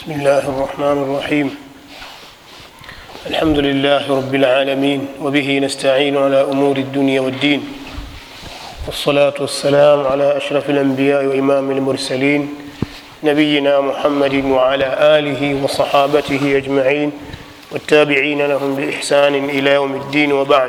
بسم الله الرحمن الرحيم الحمد لله رب العالمين وبه نستعين على امور الدنيا والدين والصلاه والسلام على اشرف الانبياء وامام المرسلين نبينا محمد وعلى اله وصحابته اجمعين والتابعين لهم باحسان الى يوم الدين وبعد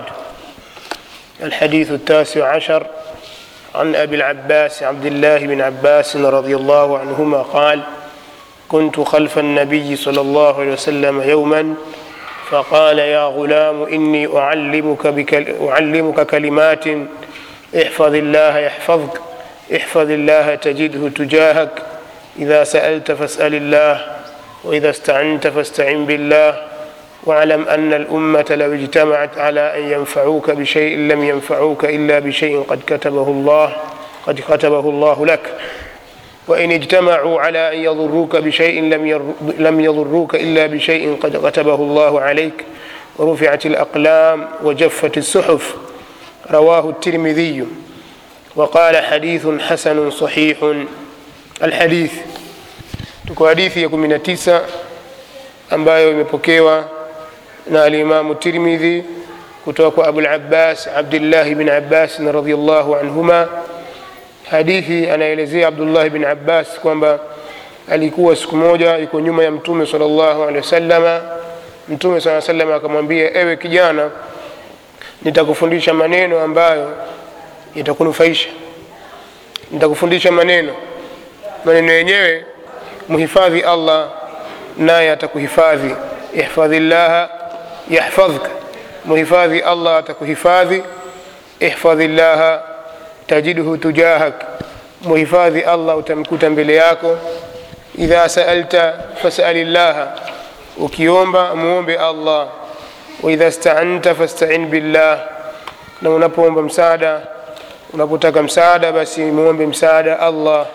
الحديث التاسع عشر عن ابي العباس عبد الله بن عباس رضي الله عنهما قال كنت خلف النبي صلى الله عليه وسلم يوما فقال يا غلام اني اعلمك بكل اعلمك كلمات احفظ الله يحفظك احفظ الله تجده تجاهك اذا سالت فاسال الله واذا استعنت فاستعن بالله واعلم ان الامه لو اجتمعت على ان ينفعوك بشيء لم ينفعوك الا بشيء قد كتبه الله قد كتبه الله لك وإن اجتمعوا على أن يضروك بشيء لم ير... لم يضروك إلا بشيء قد كتبه الله عليك ورفعت الأقلام وجفت الصحف رواه الترمذي وقال حديث حسن صحيح الحديث tuko hadithi ya 19 ambayo imepokewa na alimamu tirmidhi kutoka kwa abul abbas abdillahi bin abbas radiallahu anhuma hadithi anaelezea abdullahi bin abbas kwamba alikuwa siku moja yuko nyuma ya mtume salllahu alehi wasalama mtume saa salam akamwambia ewe kijana nitakufundisha maneno ambayo yatakunufaisha nitakufundisha maneno maneno yenyewe mhifadhi allah naye atakuhifadhi ihfadhi llaha yahfadhka mhifadhi allah atakuhifadhi ihfadhi llaha tajidhu tujahak muhifadhi allah utamkuta mbele yako idha saalta fasali llaha ukiomba muombe allah waidha staanta fastain billah na unapoomba msaada unapotaka msaada basi muombe msaada allah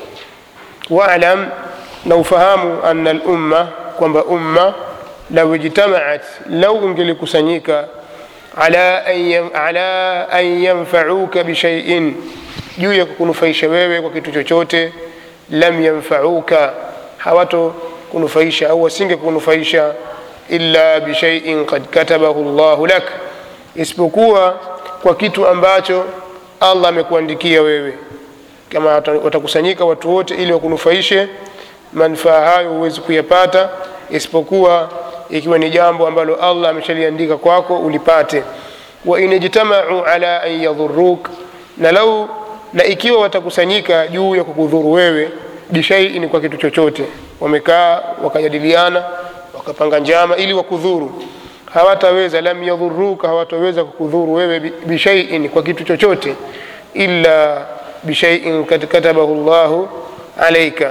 walam na ufahamu ana lumma kwamba umma lau ijtamaat lau ungelikusanyika ala an, ala an yanfauka bishaiin juu ya kukunufaisha wewe kwa kitu chochote lam yanfauka hawato kunufaisha au wasinge kunufaisha illa bishaiin kad katabahu llahu lak isipokuwa kwa kitu ambacho allah amekuandikia wewe kama watakusanyika watu wote ili wakunufaishe manufaa hayo huwezi kuyapata isipokuwa ikiwa ni jambo ambalo allah ameshaliandika kwako ulipate wain ijtamau ala an yadhuruk na lau na ikiwa watakusanyika juu ya kukudhuru wewe bishaiin kwa kitu chochote wamekaa wakajadiliana wakapanga njama ili wakudhuru hawataweza lam yadhuruka hawataweza kukudhuru wewe bishaiin kwa kitu chochote illa bishaiin kad katabahu llahu alaika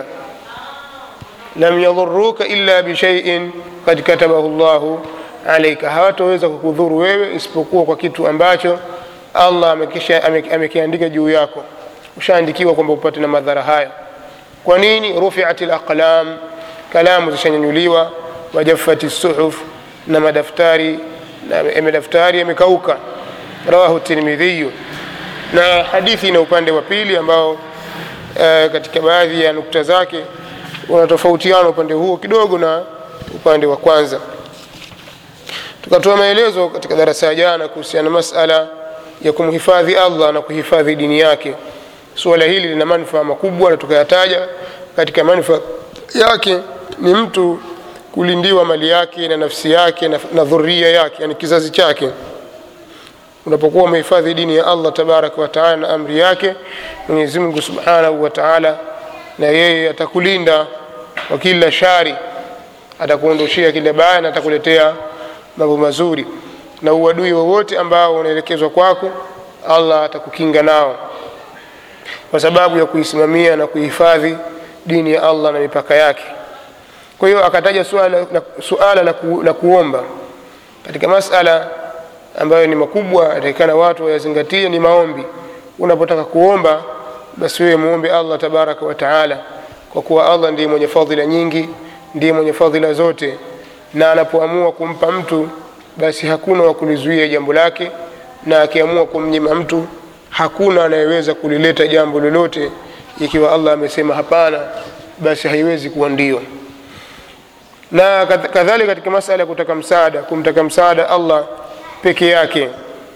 lam yadhuruka illa bishaiin kad katabahu llahu alaika hawataweza kukudhuru wewe isipokuwa kwa kitu ambacho allah amekiandika juu yako ushaandikiwa kwamba upate na madhara haya kwa nini rufiat laqlam kalamu zishanyanyuliwa wajafati suhuf na madaftari na madaftari yamekauka rawahu tirmidhiyu na hadithi ina upande wa pili ambao e, katika baadhi ya nukta zake unatofautiana upande huo kidogo na upande wa kwanza tukatoa maelezo katika darasa ya jana kuhusiana na masala ya kumhifadhi allah na kuhifadhi dini yake suala hili lina manufaa makubwa na tukayataja katika manufaa yake ni mtu kulindiwa mali yake na nafsi yake na, na dhuria yake yani kizazi chake unapokuwa umehifadhi dini ya allah tabaraka wataala na amri yake mwenyezi mungu subhanahu wa taala na yeye atakulinda kwa kila shari atakuondoshea kila baya na atakuletea mambo mazuri na uadui wowote ambao unaelekezwa kwako allah atakukinga nao kwa sababu ya kuisimamia na kuhifadhi dini ya allah na mipaka yake kwa hiyo akataja suala, suala la, ku, la kuomba katika masala ambayo ni makubwa atakikana watu wayazingatie ni maombi unapotaka kuomba basi wewe muombe allah tabaraka wataala kwa kuwa allah ndiye mwenye fadhila nyingi ndiye mwenye fadhila zote na anapoamua kumpa mtu basi hakuna wa kulizuia jambo lake na akiamua kumnyima mtu hakuna anayeweza kulileta jambo lolote ikiwa allah amesema hapana basi haiwezi kuwa ndio na kadhalika katika masala ya kutaka msaada kumtaka msaada allah peke yake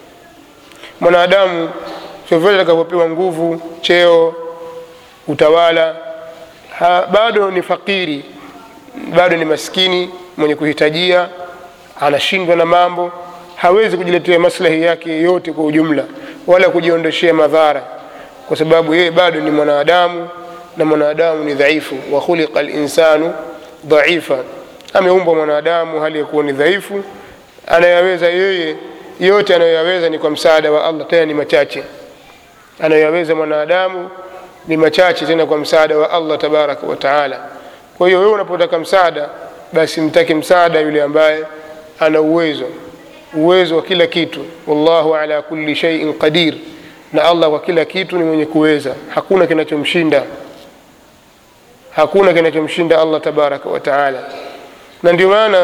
mwanadamu vyovyote atakapopewa nguvu cheo utawala ha, bado ni fakiri bado ni maskini mwenye kuhitajia anashindwa na mambo hawezi kujiletea maslahi yake yote kwa ujumla wala kujiondoshea madhara kwa sababu yeye bado ni mwanadamu na mwanadamu ni dhaifu wa khuliqa linsanu dhaifa ameumbwa mwanadamu hali ya kuwa ni dhaifu anayaweza yeye yote anayoyaweza ni kwa msaada wa allah tena ni machache anayoyaweza mwanadamu ni machache tena kwa msaada wa allah tabaraka wa taala kwa hiyo wewe unapotaka msaada basi mtake msaada yule ambaye ana uwezo uwezo wa kila kitu wallahu ala kulli shaiin qadir na allah kwa kila kitu ni mwenye kuweza hakuna kinachomshinda hakuna kinachomshinda allah tabaraka wa taala na ndio maana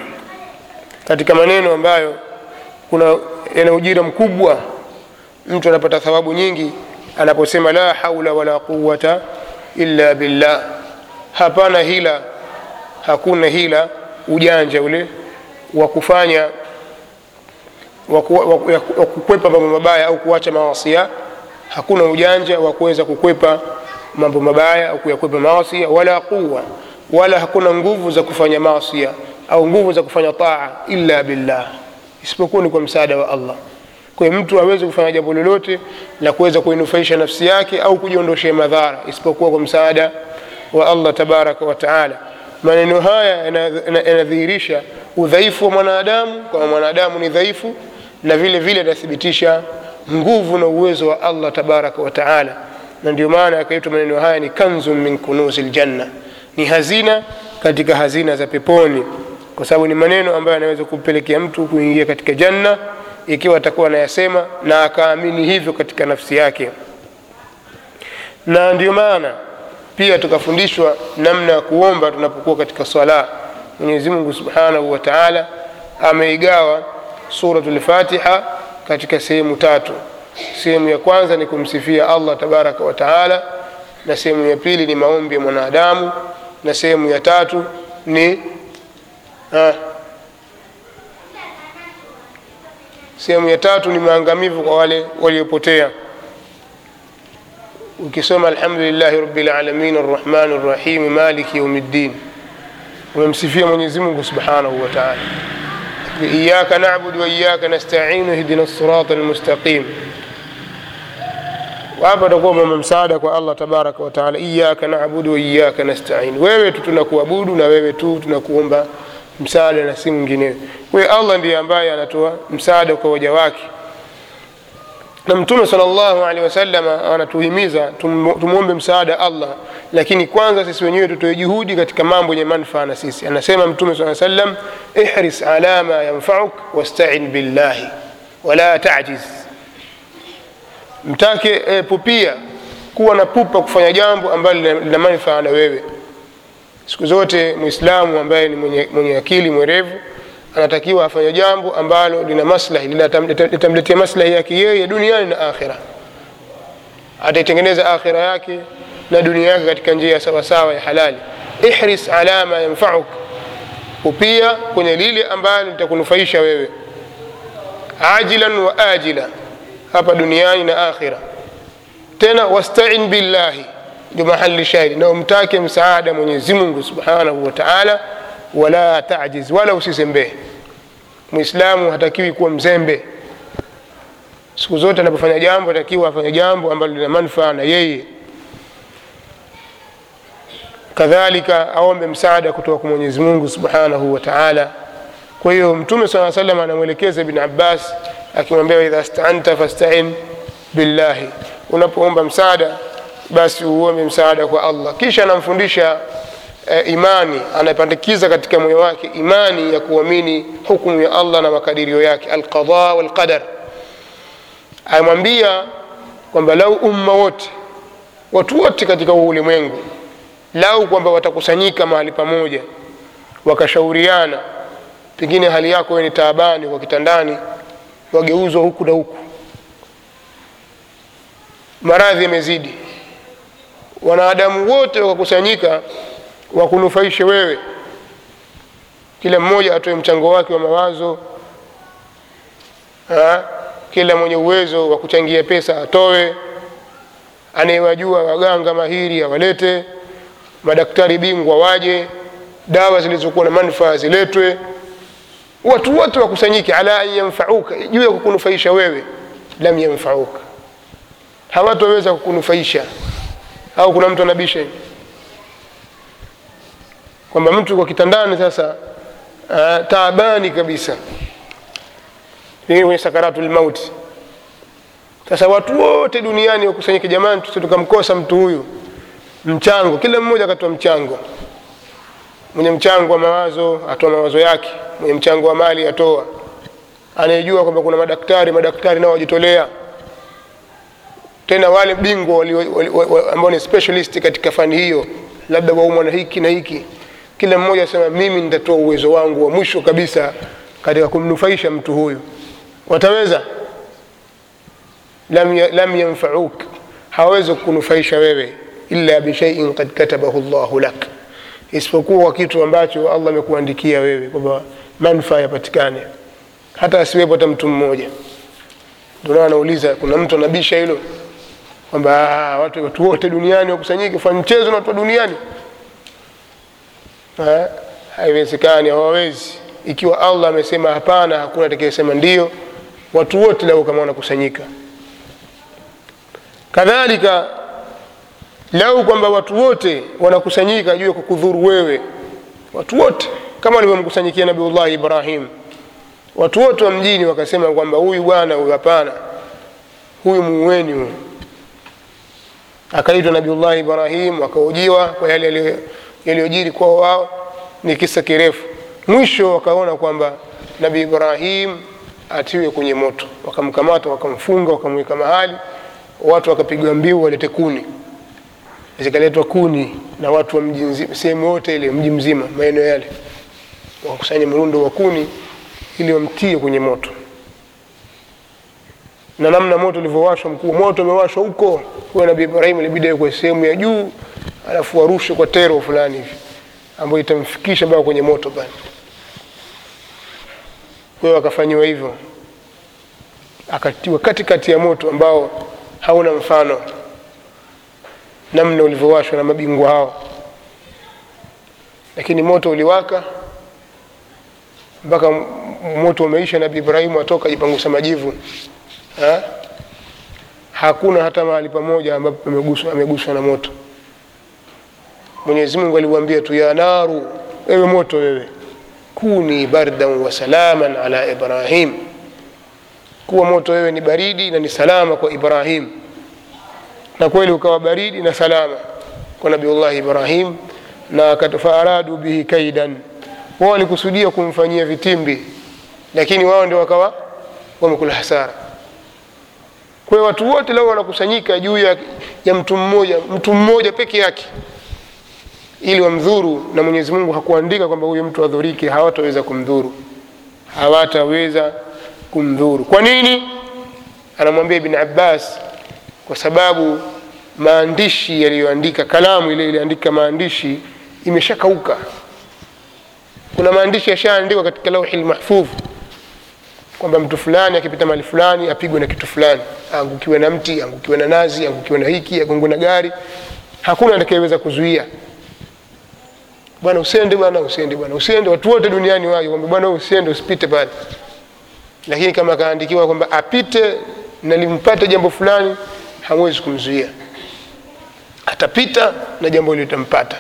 katika maneno ambayo kuna yana ujira mkubwa mtu anapata thawabu nyingi anaposema la haula wala quwata illa billah hapana hila hakuna hila ujanja ule wa kufanya wa kukwepa mambo mabaya au kuacha mawasia hakuna ujanja wa kuweza kukwepa mambo mabaya au kuyakwepa mawasia wala quwa wala hakuna nguvu za kufanya masia au nguvu za kufanya taa illa billah isipokuwa ni kwa msaada wa allah kwa hiyo mtu aweze kufanya jambo lolote la kuweza kuinufaisha nafsi yake au kujiondoshea madhara isipokuwa kwa msaada wa allah tabaraka wa taala maneno haya yanadhihirisha udhaifu wa mwanadamu kwamba mwanadamu ni dhaifu na vile vile yanathibitisha nguvu na uwezo wa allah tabaraka wa taala na ndio maana yakaitwa maneno haya ni kanzun min kunuzi ljanna ni hazina katika hazina za peponi kwa sababu ni maneno ambayo yanaweza kumpelekea mtu kuingia katika janna ikiwa atakuwa anayasema na akaamini hivyo katika nafsi yake na ndio maana pia tukafundishwa namna ya kuomba tunapokuwa katika swala mwenyezi mungu subhanahu wa taala ameigawa suratu lfatiha katika sehemu tatu sehemu ya kwanza ni kumsifia allah tabaraka wa taala na sehemu ya pili ni maombi ya mwanadamu na sehemu ya tatu ni ah, sehemu ya tatu ni maangamivu kwa wale waliopotea ukisoma alhamdulillahi rabilalamin arrahmani rrahimi maliki yaumiddin umemsifia mwenyezi mungu subhanahu wa taala iyaka nabudu waiyaka nastainu ihdina sirata almustaqim hapa utakuwa mama msaada kwa allah tabaraka wataala iyaka nabudu waiyaka nastain wewe tu tunakuabudu na wewe tu tunakuomba msaada na si mwinginewe kwa hiyo allah ndiye ambaye anatoa msaada kwa waja wake na mtume sal llahu alehi wasallam anatuhimiza tumwombe msaada allah lakini kwanza sisi wenyewe tutoe juhudi katika mambo yenye manfaa na sisi anasema mtume saa sallam ihris ala ma yanfauk wastain billahi wala tajiz mtake e, pupia kuwa na pupa kufanya jambo ambalo lina manufaa na wewe siku zote mwislamu ambaye ni mwenye, mwenye akili mwerevu anatakiwa afanye jambo ambalo lina maslahi litamletea maslahi yake yeye duniani na akhira ataitengeneza akhira yake na dunia yake katika njia ya sawasawa ya halali ihris ala ma yanfauk upia kwenye lile ambalo litakunufaisha wewe ajilan wa ajila hapa duniani na akhira tena wastain billahi ndio mahali shahidi na umtake msaada mwenyezi mungu subhanahu wa taala wala tajiz wala usizembee mwislamu hatakiwi kuwa mzembe siku zote anapofanya jambo atakiwa afanye jambo ambalo lina manufaa na yeye kadhalika aombe msaada kutoka kwa mwenyezi mungu subhanahu wa taala kwa hiyo mtume saa salam anamwelekeza ibn abbas akimwambia idha stanta fastain billahi unapoomba msaada basi uombe msaada kwa allah kisha anamfundisha e, imani anapandikiza katika moyo wake imani ya kuamini hukumu ya allah na makadirio yake alqada walqadar amwambia kwamba lau umma wote watu wote katika huu ulimwengu lau kwamba watakusanyika mahali pamoja wakashauriana pengine hali yako we ni taabani kwa kitandani wageuzwa huku na huku maradhi yamezidi wanadamu wote wakakusanyika wakunufaishe wewe kila mmoja atoe mchango wake wa mawazo ha? kila mwenye uwezo wa kuchangia pesa atoe anayewajua waganga mahiri awalete madaktari bingwa waje dawa zilizokuwa na manufaa ziletwe watu wote wakusanyike ala an yanfauka juu ya kukunufaisha wewe lam yanfauka hawatoweza kukunufaisha au kuna mtu anabisha hivi kwamba mtu kwa kitandani sasa uh, taabani kabisa pengine kwenye sakaratul mauti sasa watu wote duniani wakusanyike jamani tusi tukamkosa mtu huyu mchango kila mmoja akatoa mchango mwenye mchango wa mawazo atoa mawazo yake mwenye mchango wa mali atoa anayejua kwamba kuna madaktari madaktari nao wajitolea tena wale bingwa ambao ni specialist katika fani hiyo labda waumwa na hiki na hiki kila mmoja asema mimi nitatoa uwezo wangu wa mwisho kabisa katika kumnufaisha mtu huyu wataweza lam, lam yanfauk hawawezi kukunufaisha wewe illa bishaiin kad katabahu llahu lak isipokuwa kwa kitu ambacho allah amekuandikia wewe kwamba manufaa yapatikane hata asiwepo hata mtu mmoja ndio anauliza kuna mtu anabisha hilo kwamba watu, watu wote duniani wakusanyike fanya mchezo na watu wa duniani Ha? haiwezekani hawawezi ikiwa allah amesema hapana hakuna atakayesema ndio watu wote lau kama wanakusanyika kadhalika lau kwamba watu wote wanakusanyika juu ya kukudhuru wewe watu wote kama walivyomkusanyikia nabiullahi ibrahim watu wote wa mjini wakasema kwamba huyu bwana huyu hapana huyu muueni huyu akaitwa nabiullahi ibrahim akaujiwa kwa yale yaliyojiri kwao wao ni kisa kirefu mwisho wakaona kwamba nabii ibrahim atiwe kwenye moto wakamkamata wakamfunga wakamweka mahali watu wakapigwa mbiu walete kuni zikaletwa kuni na watu wa mji sehemu yote ile mji mzima maeneo yale wakusanya mrundo wa kuni ili wamtie kwenye moto na namna moto ulivyowashwa mkuu moto umewashwa huko huyo nabii ibrahim ilibidi awekwe sehemu ya juu alafu warushe kwa tero fulani hivi ambayo itamfikisha mpaka kwenye moto pale kwa hiyo akafanyiwa hivyo akatiwa katikati ya moto ambao hauna mfano namna ulivyowashwa na mabingwa hao lakini moto uliwaka mpaka moto umeisha nabii ibrahimu atoka ajipangusa majivu ha? hakuna hata mahali pamoja ambapo ameguswa, ameguswa na moto mwenyezi mungu aliuambia tu ya naru ewe moto wewe kuni bardan wa salaman ala ibrahim kuwa moto wewe ni baridi na ni salama kwa ibrahim na kweli ukawa baridi na salama kwa nabiullahi ibrahim na faaradu bihi kaidan wao walikusudia kumfanyia vitimbi lakini wao ndio wakawa wamekula hasara kwa hiyo watu wote leo wanakusanyika juu ya, ya mtu mmoja mtu mmoja peke yake ili wamdhuru na mwenyezi mungu hakuandika kwamba huyu mtu adhurike hawataweza kumdhuru hawataweza kumdhuru kwa nini anamwambia ibn abbas kwa sababu maandishi yaliyoandika kalamu ile iliandika maandishi imeshakauka kuna maandishi yashaandikwa katika lauhi lmahfudh kwamba mtu fulani akipita mali fulani apigwe na kitu fulani aangukiwe na mti aangukiwe na nazi aangukiwe na hiki agongwe na gari hakuna atakayeweza kuzuia bwana usiende bwana usiende bwana usiende watu wote duniani waje kwamba bwana usiende usipite pale lakini kama akaandikiwa kwamba apite na limpate jambo fulani hamwezi kumzuia atapita na jambo hilo litampata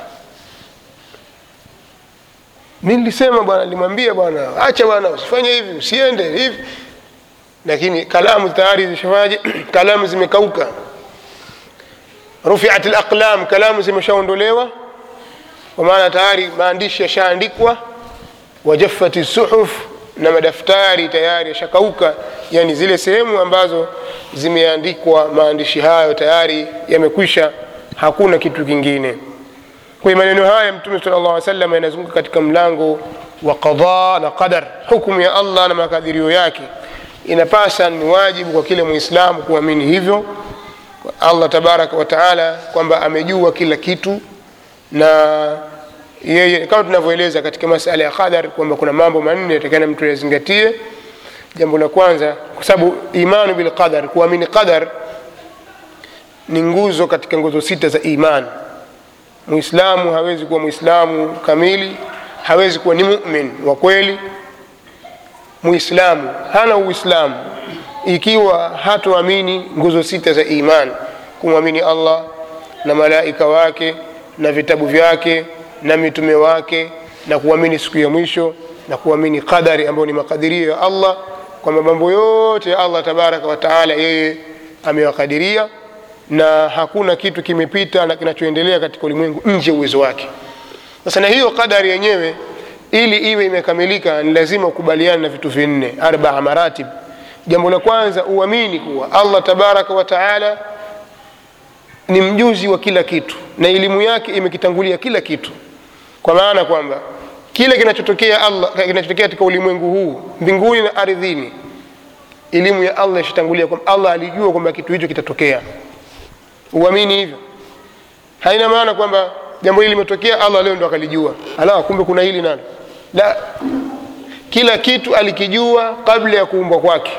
mi nilisema bwana nilimwambia bwana acha bwana usifanye hivi usiende hivi lakini kalamu tayari zishafaje kalamu zimekauka rufiat laqlam kalamu zimeshaondolewa kwa maana tayari maandishi yashaandikwa wajaffati suhuf na madaftari tayari yashakauka yani zile sehemu ambazo zimeandikwa maandishi hayo tayari yamekwisha hakuna kitu kingine kwa maneno haya mtume sala llah salam yanazunguka katika mlango wa qadha na qadar hukumu ya allah na makadirio yake inapasa ni wajibu kwa kila mwislamu kuamini hivyo allah tabaraka wataala kwamba amejua kila kitu na yeye kama tunavyoeleza katika masala ya qadar kwamba kuna mambo manne yatakana mtu yazingatie jambo la kwanza kwa sababu imanu bilqadar kuamini qadar ni nguzo katika nguzo sita za iman muislamu hawezi kuwa muislamu kamili hawezi kuwa ni mumin wa kweli muislamu hana uislamu ikiwa hatoamini nguzo sita za iman kumwamini allah na malaika wake na vitabu vyake na mitume wake na kuamini siku ya mwisho na kuamini qadari ambayo ni makadirio ya allah kwamba mambo yote ya allah tabaraka wataala yeye amewakadiria na hakuna kitu kimepita na kinachoendelea katika ulimwengu nje uwezo wake sasa na hiyo qadari yenyewe ili iwe imekamilika ni lazima ukubaliane na vitu vinne arbaa maratib jambo la kwanza uamini kuwa allah tabaraka wataala ni mjuzi wa kila kitu na elimu yake imekitangulia kila kitu kwa maana kwamba kile kinachotokea allah kinachotokea katika ulimwengu huu mbinguni na ardhini elimu ya allah ishatangulia kwamba allah alijua kwamba kitu hicho kitatokea uamini hivyo haina maana kwamba jambo hili limetokea allah leo ndo akalijua ala kumbe kuna hili nalo la kila kitu alikijua kabla ya kuumbwa kwake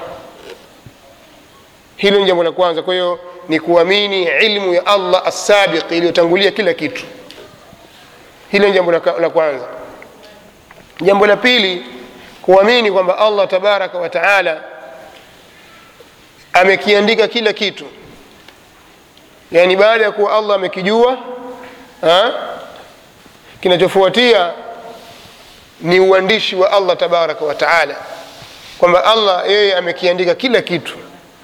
hilo ni jambo la kwanza kwa hiyo ni kuamini ilmu ya allah assabiq iliyotangulia kila kitu hilo ni jambo la la kwanza jambo la pili kuamini kwamba allah tabaraka wa taala amekiandika kila kitu yaani baada ya kuwa allah amekijua ha? kinachofuatia ni uandishi wa allah tabaraka wa taala kwamba allah yeye amekiandika kila kitu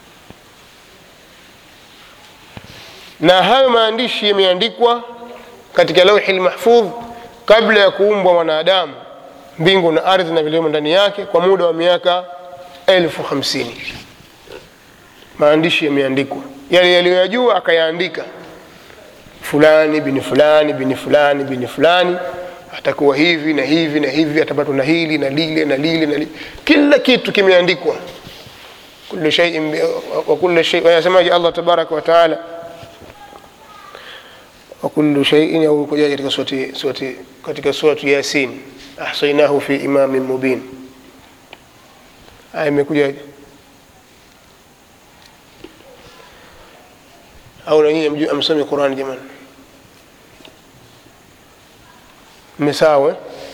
na hayo maandishi yameandikwa katika lauhi lmahfudh kabla ya kuumbwa mwanadamu mbingu na ardhi na vilivyomo ndani yake kwa muda wa miaka elfu hamsini maandishi yameandikwa yale yaliyoyajua akayaandika fulani bini fulani bini fulani bini fulani atakuwa hivi na hivi na hivi atapatwa na hili na lile na lile na lile kila kitu kimeandikwa kullu shay'in bi- wa kullu shay anasemaje Allah tabaraka wa taala wa kullu shay'in au kuja katika surati surati katika surati yasin ahsaynahu fi imamin mubin aya imekuja au na nyinyi mjue- amsome Qur'an jamani mmesawa eh?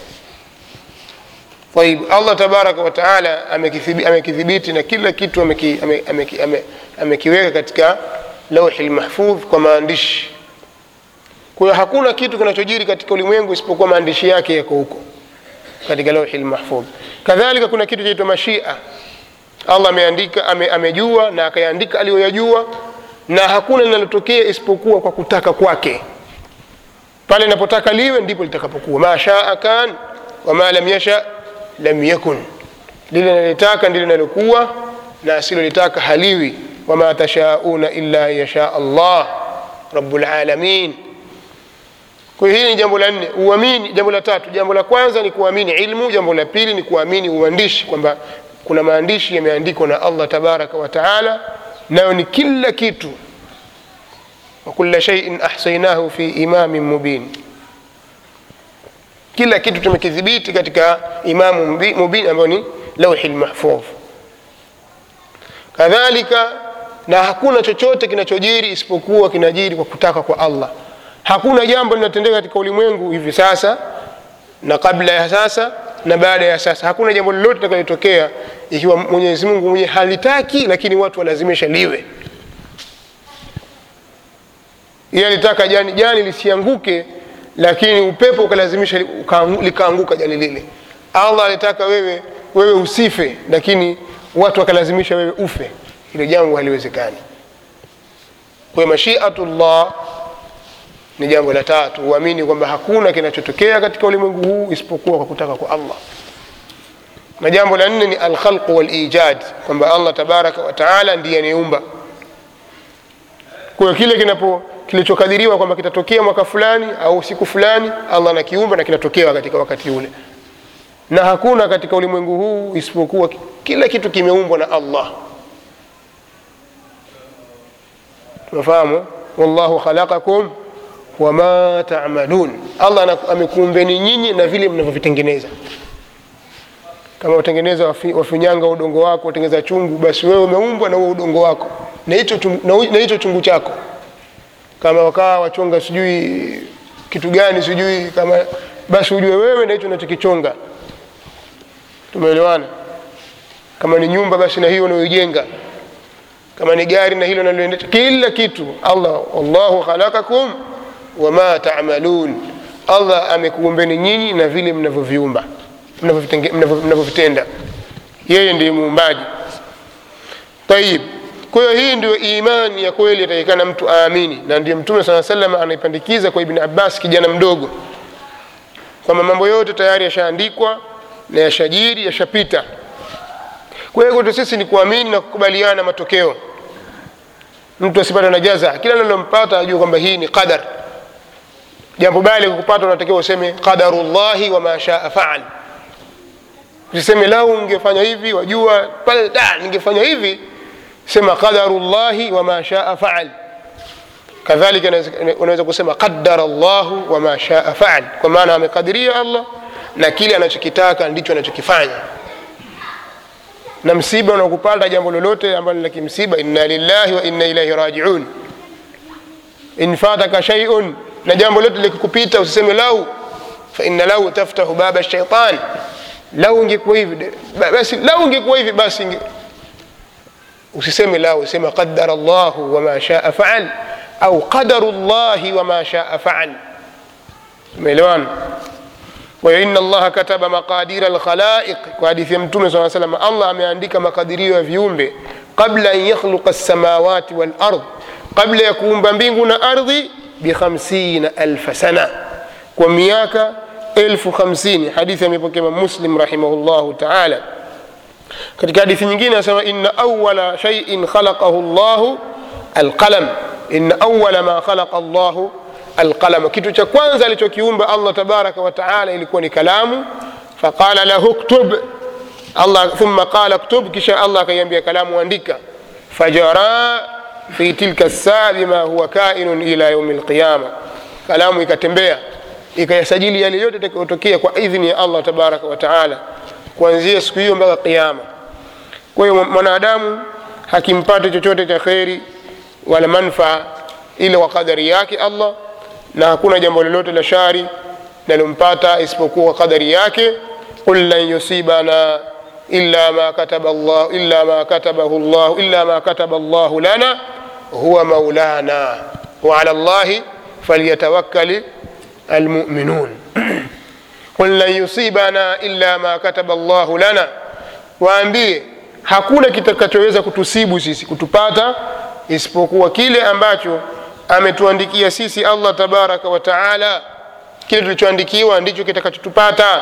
طيب allah tabaraka wataala amekithibi- amekidhibiti na kila kitu ameki- ame- ameki- ame- amekiweka katika lauhi lmahfudh kwa maandishi kwa hiyo hakuna kitu kinachojiri katika ulimwengu isipokuwa maandishi yake yako huko katika lauhi lmahfudh kadhalika kuna kitu chaitwa mashia allah ameandika ame, amejua na akayaandika aliyoyajua na hakuna linalotokea isipokuwa kwa kutaka kwake pale inapotaka liwe ndipo litakapokuwa ma shaa kan wama lam yasha lam yakun lile nalitaka ndilo linalokuwa na asilolitaka haliwi wama tashauna illa an yasha allah rabulalamin kwa hiyo hili ni jambo la nne uamini jambo la tatu jambo la kwanza ni kuamini ilmu jambo la pili ni kuamini uandishi kwamba kuna maandishi yameandikwa na allah tabaraka wa taala nayo ni kila kitu wakula shaiin ahsainahu fi imamin mubin kila kitu tumekidhibiti katika imamu mbi- mubin ambayo ni lauhi lmahfudh kadhalika na hakuna chochote kinachojiri isipokuwa kinajiri kwa kutaka kwa allah hakuna jambo linatendeka katika ulimwengu hivi sasa na kabla ya sasa na baada ya sasa hakuna jambo lolote litakalotokea ikiwa mwenyezi mungu mwenyewe halitaki lakini watu walazimisha liwe yeye alitaka jani, jani lisianguke lakini upepo ukalazimisha li- ukaangu- likaanguka jani lile allah alitaka wewe wewe usife lakini watu wakalazimisha wewe ufe hilo jambo haliwezekani kwa hiyo mashiatullah ni jambo la tatu uamini kwamba hakuna kinachotokea katika ulimwengu huu isipokuwa kwa kutaka kwa allah na jambo la nne ni alkhalqu walijad kwamba allah tabaraka wa taala ndiye anayeumba kwa hiyo kile kinapo kilichokadiriwa kwamba kitatokea mwaka fulani au siku fulani allah anakiumba na kinatokea katika wakati ule na hakuna katika ulimwengu huu isipokuwa ki- kila kitu kimeumbwa na allah tunafahamu wallahu khalaqakum wama tamalun allah ana- amekuumbeni nyinyi na vile mnavyovitengeneza kama utengeneza wafi- wafinyanga udongo wako utengeneza chungu basi wewe umeumbwa na huo udongo wako na hicho chungu- na hu- na hicho chungu chako kama wakaa wachonga sijui kitu gani sijui kama basi ujue wewe na hicho unachokichonga tumeelewana kama ni nyumba basi na hiyo unayoijenga kama ni gari na hilo unaloendesha kila kitu allah wallahu khalaqakum wama tamalun allah amekuumbeni nyinyi na vile mnavyoviumba mnavyovitenge- mnavyo- mnavyovitenda yeye ndiye muumbaji tayib kwa hiyo hii ndio imani ya kweli atakikana mtu aamini na ndiyo mtume saa salam anaipandikiza kwa ibni abbas kijana mdogo kwamba mambo yote tayari yashaandikwa na yashajiri yashapita kwa hiyo kwetu sisi ni kuamini na kukubaliana na matokeo mtu asipate na jaza kila linalompata ajue kwamba hii ni qadar jambo bali kukupata unatakiwa useme qadarullahi wama shaa faal usiseme lau ungefanya hivi wajua pale da ningefanya hivi sema qadarullahi wama shaa faal kadhalika unaweza- unaweza kusema qadara llahu wama shaa faal kwa maana amekadiria allah na kile anachokitaka ndicho anachokifanya na msiba unakupata jambo lolote ambalo ni la kimsiba inna lillahi wa inna ilaihi rajiun in fataka shaiun na jambo lote likikupita usiseme lau fa inna lau taftahu baba shaitan lau ingekuwa hivi de- ba- basi lau ingekuwa hivi basi inge... usiseme lau sema qadara llahu wama shaa faal au qadaru llahi wama shaa faal umeelewana kwa hiyo inna allaha kataba maqadira alkhalaiq kwa hadithi ya mtume saa salam allah ameandika makadirio ya viumbe qabla an yakhluqa lsamawati walard qabla ya kuumba mbingu na ardhi bikhamsina alfa sana kwa miaka elfu hamsini hadithi amepokea Imam muslim rahimahullahu taala katika hadithi nyingine anasema inna awala shaiin khalaqahu llahu alqalam inna awala ma khalaqa llahu alqalam kitu cha kwanza alichokiumba allah tabaraka wa taala ilikuwa ni kalamu faqala lahu ktub allah thumma qala ktub kisha allah akaiambia kalamu andika fajara fi tilka saa bima huwa kainun ila yaumi lqiyama kalamu ikatembea ikayasajili yale yote yatakayotokea kwa idhini ya allah tabaraka wa taala kuanzia siku hiyo mpaka qiama kwa hiyo mwanadamu hakimpati chochote cha kheri wala manfaa ila kwa kadari yake allah na hakuna jambo lolote la shari linalompata isipokuwa kadari yake qul lan yusibana illa ma kataba Allah illa ma katabahu Allah illa ma kataba Allah lana huwa maulana wa ala Allah falyatawakkal almu'minun qul lan yusibana illa ma kataba Allah lana waambie hakuna kitakachoweza kutusibu sisi kutupata isipokuwa kile ambacho ametuandikia sisi allah tabaraka wa taala kile tulichoandikiwa ndicho kitakachotupata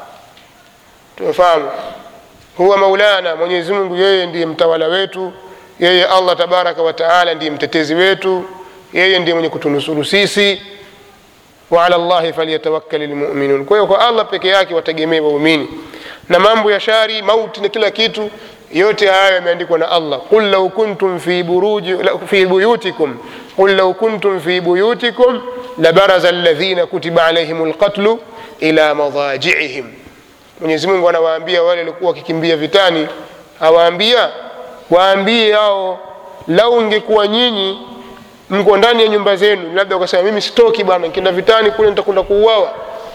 tumefahamu huwa maulana mwenyezi mungu yeye ndiye mtawala wetu yeye allah tabaraka wa taala ndiye mtetezi wetu yeye ndiye mwenye kutunusuru sisi waala llahi falyatawakkali lmuminun kwa hiyo kwa allah peke yake wategemee waumini na mambo ya shari mauti na kila kitu yote hayo yameandikwa na allah qul lau kuntum fi, buruji, la- fi buyutikum qul lau kuntum fi buyutikum labaraza alladhina kutiba alaihim lqatlu ila madajiihim mwenyezi mungu anawaambia wale walikuwa wakikimbia vitani awaambia waambie hao lau ngekuwa nyinyi mko ndani ya nyumba zenu labda ukasema mimi sitoki bwana nikienda vitani kule nitakwenda kuuawa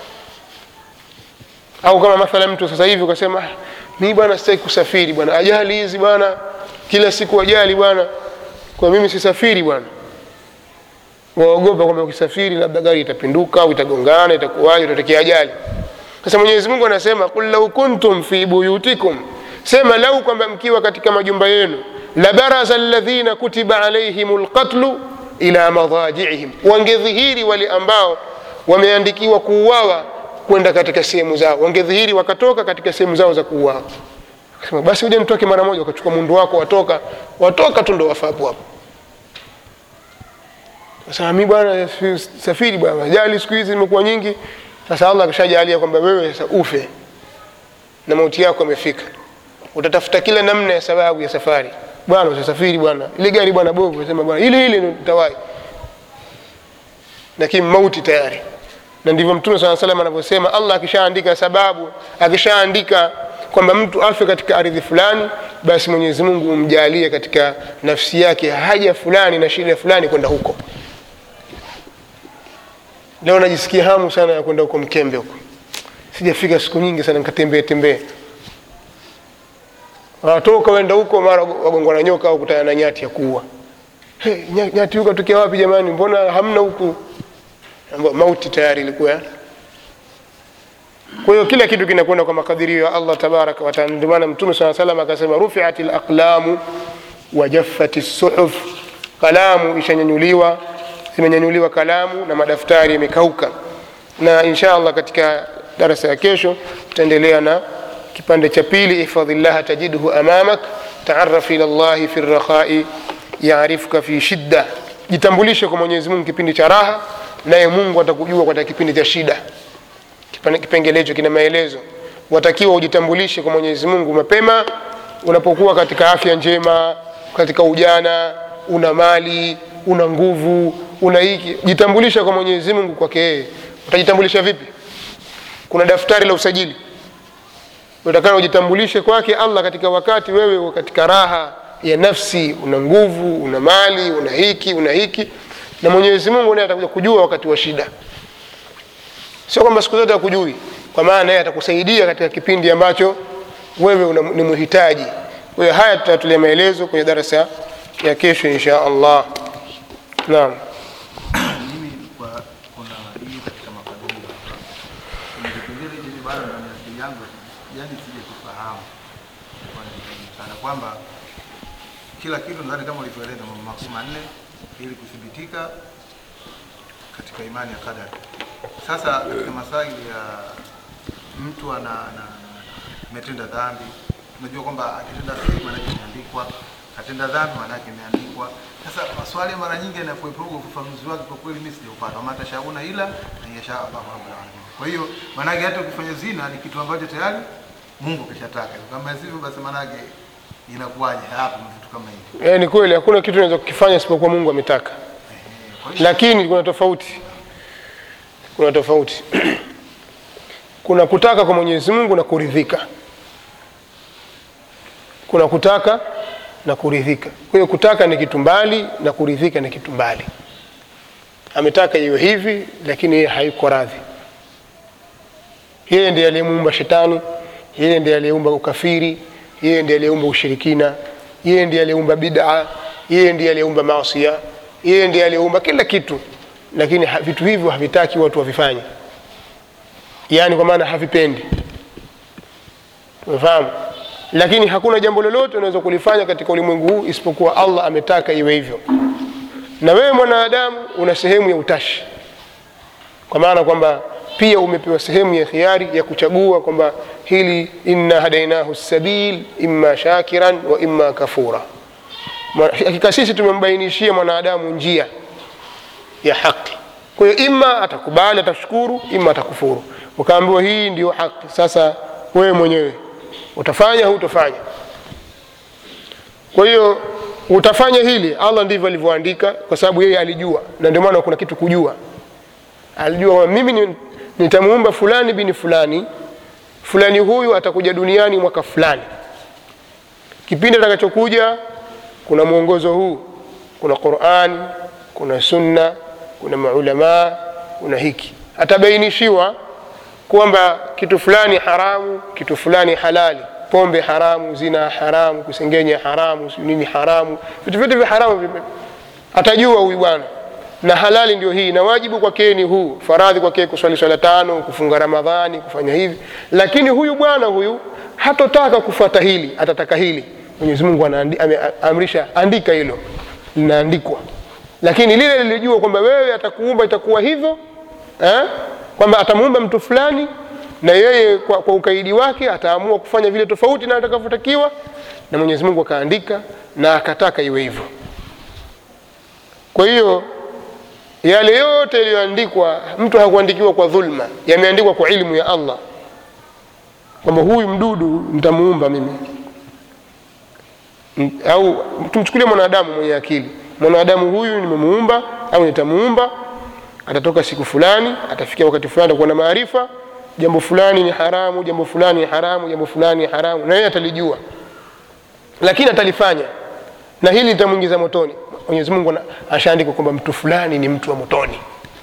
au kama mathala mtu sasa hivi ukasema "Ah, mi bwana sitaki kusafiri bwana ajali hizi bwana kila siku ajali bwana kwa mimi sisafiri bwana waogopa kwamba ukisafiri labda gari itapinduka au itagongana itakuwaje utatokea ajali sasa mwenyezi mungu anasema qul lau kuntum fi buyutikum sema lau kwamba mkiwa katika majumba yenu labaraza alladhina kutiba alaihim lqatlu ila madajiihim wangedhihiri wale ambao wameandikiwa kuuawa kwenda katika sehemu zao wangedhihiri wakatoka katika sehemu zao za kuuawa Akasema, basi uje mtoke mara moja ukachukua mundu wako watoka watoka tu ndo wafa hapo hapo sasa mi bwana si- safiri bwana ajali siku hizi zimekuwa nyingi sasa allah akishajalia kwamba wewe sasa ufe na mauti yako amefika utatafuta kila namna ya sababu ya safari bwana usisafiri bwana ile gari bwana bovu sema bwana ile ile ndio nitawai lakini mauti tayari na ndivyo mtume saa salam anavyosema allah akishaandika sababu akishaandika kwamba mtu afe katika ardhi fulani basi mwenyezi mungu umjalie katika nafsi yake haja fulani na shida fulani kwenda huko leo najisikia hamu sana ya kwenda huko mkembe huko sijafika siku nyingi sana nikatembee tembee watoka wenda huko mara wagongwa na nyoka au kutana na nyati ya kuua hey, nyati huko tokea wapi jamani mbona hamna huku mauti tayari ilikuwa kwa hiyo kila kitu kinakwenda kwa makadirio ya allah tabaraka wataala ndio maana mtume saa salam akasema rufiat laqlamu wajaffat suhuf kalamu ishanyanyuliwa zimenyanyuliwa kalamu na madaftari yamekauka na insha allah katika darasa ya kesho tutaendelea na kipande cha pili ihfadhi llaha tajidhu amamak taaraf ila llahi fi rakhai yaarifuka fi shidda jitambulishe kwa mwenyezi mungu kipindi cha raha naye mungu atakujua katika kipindi cha shida kipengele hicho kina maelezo watakiwa ujitambulishe kwa mwenyezi mungu mapema unapokuwa katika afya njema katika ujana una mali una nguvu una hiki jitambulisha kwa mwenyezi mungu kwake yeye utajitambulisha vipi kuna daftari la usajili utakana ujitambulishe kwake allah katika wakati wewe uko katika raha ya nafsi una nguvu una mali una hiki una hiki na mwenyezi mungu naye atakuja kujua wakati wa shida sio kwamba siku zote akujui kwa maana yeye atakusaidia katika kipindi ambacho wewe una, ni muhitaji kwa hiyo haya tutatulia maelezo kwenye darasa ya kesho insha allah naam mimi kwa kuna hii katika makadirio kuna kipengele chenye bado ndani ya akili yangu yani sije kufahamu sana kwamba kila kitu nadhani kama ulivyoeleza mambo makuu manne ili kuthibitika katika imani ya kadari sasa katika masaili ya mtu ana ana- ametenda dhambi tunajua kwamba akitenda kheri maanake imeandikwa atenda dhambi maanake imeandikwa sasa maswali mara nyingi yanakuepuka ufafanuzi wake kwa kweli mimi sijaupata wama tashauna ila na yasha Allahu rabbul alamin kwa hiyo maanake hata ukifanya zina ni kitu ambacho tayari Mungu kishataka kama sivyo basi maanake inakuwaje hapo na vitu kama hivi e, ni kweli hakuna kitu unaweza kukifanya isipokuwa mungu ametaka kwa hiyo lakini kuna tofauti kuna tofauti kuna kutaka kwa mwenyezi mungu na kuridhika kuna kutaka na kuridhika kwa hiyo kutaka ni kitu mbali na kuridhika ni kitu mbali ametaka iwe hivi lakini yeye haiko radhi yeye ndiye aliyemuumba shetani yeye ndiye aliyeumba ukafiri yeye ndiye aliyeumba ushirikina yeye ndiye aliyeumba bid'a yeye ndiye aliyeumba maasia yeye ndiye aliyeumba kila kitu lakini ha- vitu hivyo havitaki watu wavifanye yaani kwa maana havipendi umefahamu lakini hakuna jambo lolote unaweza kulifanya katika ulimwengu huu isipokuwa allah ametaka iwe hivyo na wewe mwanadamu una sehemu ya utashi kwa maana kwamba pia umepewa sehemu ya khiari ya kuchagua kwamba hili inna hadainahu sabil imma shakiran wa imma kafura Mwa- hakika sisi tumembainishia mwanadamu njia ya haki kwa hiyo ima atakubali atashukuru ima atakufuru ukaambiwa hii ndio haki sasa wewe mwenyewe utafanya hutofanya kwa hiyo utafanya hili allah ndivyo alivyoandika kwa sababu yeye alijua na ndio maana kuna kitu kujua alijua kwamba mimi ni- nitamuumba fulani bini fulani fulani huyu atakuja duniani mwaka fulani kipindi atakachokuja kuna mwongozo huu kuna quran kuna sunna kuna maulamaa kuna hiki atabainishiwa kwamba kitu fulani haramu kitu fulani halali pombe haramu zina haramu kusengenya haramu sijui nini haramu vitu vyote vya haramu vime- atajua huyu bwana na halali ndio hii na wajibu kwake ni huu faradhi kwake kuswali swala tano kufunga ramadhani kufanya hivi lakini huyu bwana huyu hatotaka kufuata hili atataka hili mwenyezi mungu anaandi- ame- ameamrisha andika hilo linaandikwa lakini lile lilijua kwamba wewe atakuumba itakuwa hivyo eh? kwamba atamuumba mtu fulani na yeye kwa, kwa ukaidi wake ataamua kufanya vile tofauti na atakavyotakiwa na mwenyezi mungu akaandika na akataka iwe hivyo kwa hiyo yale yote yaliyoandikwa mtu hakuandikiwa kwa dhulma yameandikwa kwa ilmu ya allah kwamba huyu mdudu nitamuumba mimi M- au tumchukulie mwanadamu mwenye akili mwanadamu huyu nimemuumba au nitamuumba atatoka siku fulani atafikia wakati fulani atakuwa na maarifa jambo fulani ni haramu jambo fulani ni haramu jambo fulani ni haramu na yeye atalijua lakini atalifanya na hili litamwingiza motoni mwenyezi mungu ana- ashaandika kwamba mtu fulani ni mtu wa motoni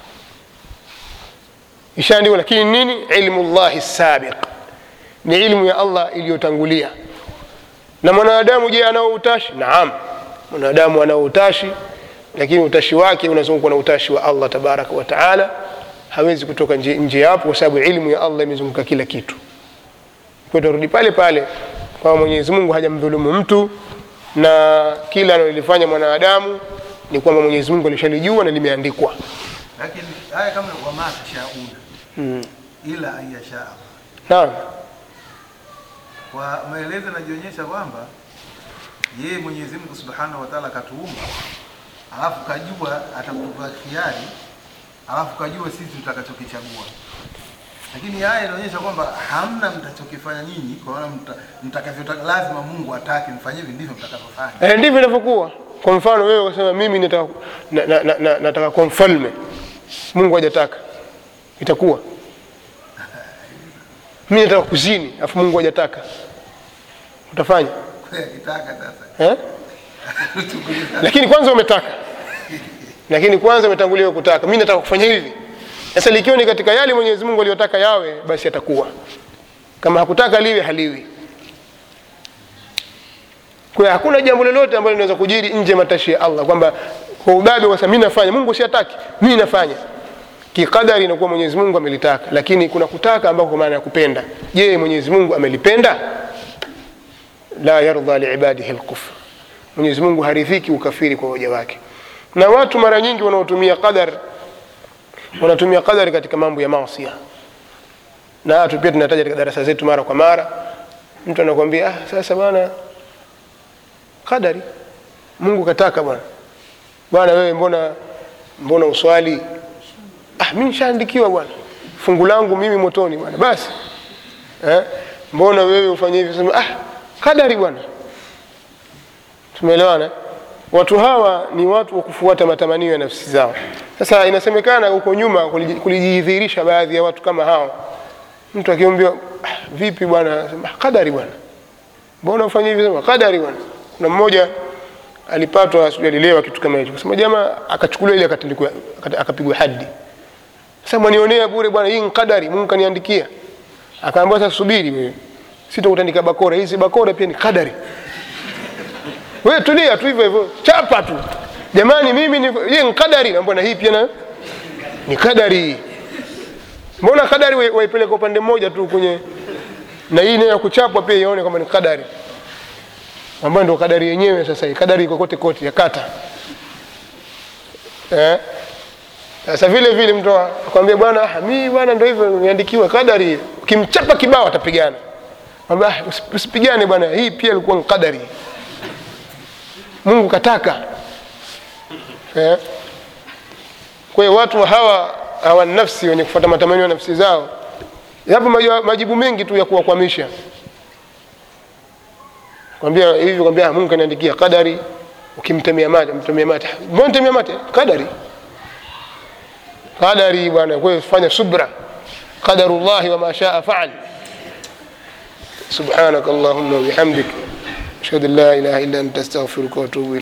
ishaandikwa lakini nini ilmu llahi sabiq ni ilmu ya allah iliyotangulia na mwanadamu je anao utashi naam mwanadamu anao utashi lakini utashi wake unazungukwa na utashi wa allah tabaraka wa taala hawezi kutoka nje, nje yapo kwa sababu ilmu ya allah imezunguka kila kitu kwa tarudi pale pale kwamba mwenyezi mungu hajamdhulumu mtu na kila analolifanya mwanadamu ni kwamba mwenyezi mungu alishalijua na limeandikwa lakini haya kama wama tashauna mm. ila an yasha Allah. naam kwa maelezo yanajionyesha kwamba yeye Mwenyezi Mungu Subhanahu wa Ta'ala katuumba, alafu kajua atakupa khiari, alafu kajua sisi tutakachokichagua. Lakini haya inaonyesha kwamba hamna mtachokifanya nyinyi, kwa maana mta, mtakavyotaka, lazima Mungu atake mfanye hivi, ndivyo mtakavyofanya. Eh, ndivyo inavyokuwa kwa mfano wewe ukasema mimi nataka, na, na, na, na, nataka kuwa mfalme mungu hajataka itakuwa mi nataka kuzini afu mungu hajataka utafanya Kwa hiyo akitaka sasa eh? lakini kwanza umetaka lakini kwanza umetangulia wewe kutaka mi nataka kufanya hivi sasa likiwa ni katika yale mwenyezi mungu aliyotaka yawe basi atakuwa kama hakutaka liwe haliwi kwa hiyo hakuna jambo lolote ambalo linaweza kujiri nje ya matashi ya allah kwamba kwa ubabe kwa sababu mi nafanya mungu siataki mi nafanya kikadari inakuwa mwenyezi mungu amelitaka lakini kuna kutaka ambako kwa maana ya kupenda je mwenyezi mungu amelipenda la yardha liibadihi lkufr mwenyezi mungu haridhiki ukafiri kwa waja wake na watu mara nyingi wanaotumia qadar wanatumia qadari katika mambo ya masia na watu pia tunataja katika darasa zetu mara kwa mara mtu anakuambia ah, sasa bwana qadari mungu kataka bwana bwana wewe mbona mbona uswali ah, mi nishaandikiwa bwana fungu langu mimi motoni bwana basi eh? mbona wewe ufanye hivi sema ah, kadari bwana tumeelewana watu hawa ni watu wa kufuata matamanio ya nafsi zao sasa inasemekana huko nyuma kuliji- kulijidhihirisha baadhi ya watu kama hao mtu akiambiwa ah, vipi bwana Anasema, "Ah, kadari bwana mbona ufanye hivi sema kadari bwana kuna mmoja alipatwa sijui alilewa kitu kama hicho kusema jamaa akachukuliwa ile akatandikwa aka- akapigwa hadi sasa mwanionea bure bwana hii ni kadari mungu kaniandikia akaambiwa sasa subiri wewe sitakutandika bakora hizi bakora pia ni kadari wewe tulia tu hivyo hivyo chapa tu jamani mimi ni hii ni kadari na mbona hii pia na ni kadari mbona kadari wa- waipeleka upande mmoja tu kwenye na hii nayo ya kuchapwa pia ione kama ni kadari ambayo ndio kadari yenyewe sasa hii kadari iko kote kote ya kata eh sasa vile vile mtu akwambia bwana ah, mimi bwana ndio hivyo niandikiwa kadari ukimchapa kibao atapigana Mwambia, ah, usi- usipigane bwana hii pia ilikuwa ni kadari mungu kataka eh? kwa hiyo watu hawa hawa nafsi wenye kufuata matamanio ya nafsi zao yapo majibu- majibu mengi tu ya kuwakwamisha kwambia hivi kwambia ah, mungu kaniandikia kadari ukimtemea mate mtemea mate mbona mtemea mate kadari qadari bwana kwa hiyo fanya subra qadarullahi wama shaa faal subhanaka allahumma wabihamdik ashhadu an la ilaha illa anta astaghfiruka wa atubu